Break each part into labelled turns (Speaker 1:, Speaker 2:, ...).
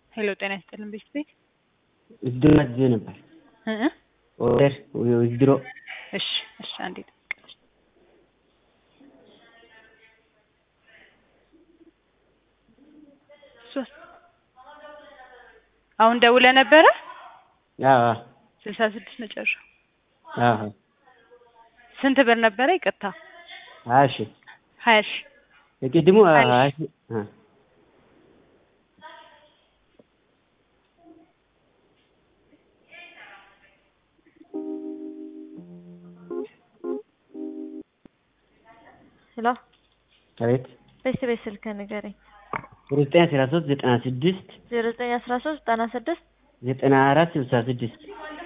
Speaker 1: ሄሎ ጤና ይስጥልን ቤት ቤት
Speaker 2: ውድድሮ አዝዤ ነበር።
Speaker 1: እ እ
Speaker 2: ኦርደር ውድድሮ
Speaker 1: እሺ እሺ አንዴ ጠብቅ። ሶስት አሁን ደውለህ ነበረ?
Speaker 2: አዎ
Speaker 1: ስልሳ ስድስት መጨረሻው
Speaker 2: አዎ
Speaker 1: ስንት ብር ነበረ? ይቅርታ
Speaker 2: ሀያ ሺህ
Speaker 1: ሀያ ሺህ
Speaker 2: የቅድሙ
Speaker 1: ሀያ ሺህ።
Speaker 2: ሀያ ሺህ አ
Speaker 3: ሄሎ
Speaker 2: አቤት
Speaker 3: ቤት ቤት ስልክ ንገረኝ።
Speaker 2: ዜሮ ዘጠኝ አስራ ሶስት ዘጠና ስድስት
Speaker 3: ዜሮ ዘጠኝ አስራ ሶስት ዘጠና ስድስት
Speaker 2: ዘጠና አራት ስልሳ ስድስት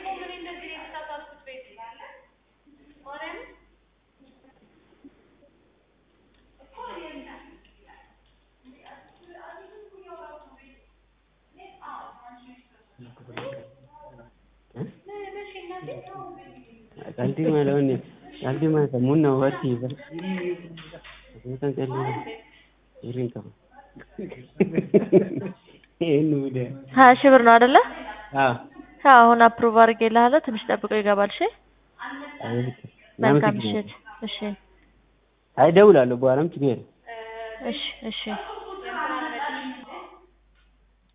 Speaker 2: qalbii malee wanni qalbii malee sammuun nama hubatti bar kan qalbii ይሪን ከማ ይሄን ሙደ
Speaker 3: ሀያ ሺህ ብር ነው አይደለ?
Speaker 2: አዎ
Speaker 3: አዎ አሁን አፕሩቭ አድርጌልሃለሁ። ትንሽ ጠብቀው ይገባል። እሺ
Speaker 2: አቤት
Speaker 3: መልካም ምሽት። እሺ
Speaker 2: አይ እደውላለሁ በኋላም ችግር የለም
Speaker 3: እሺ እሺ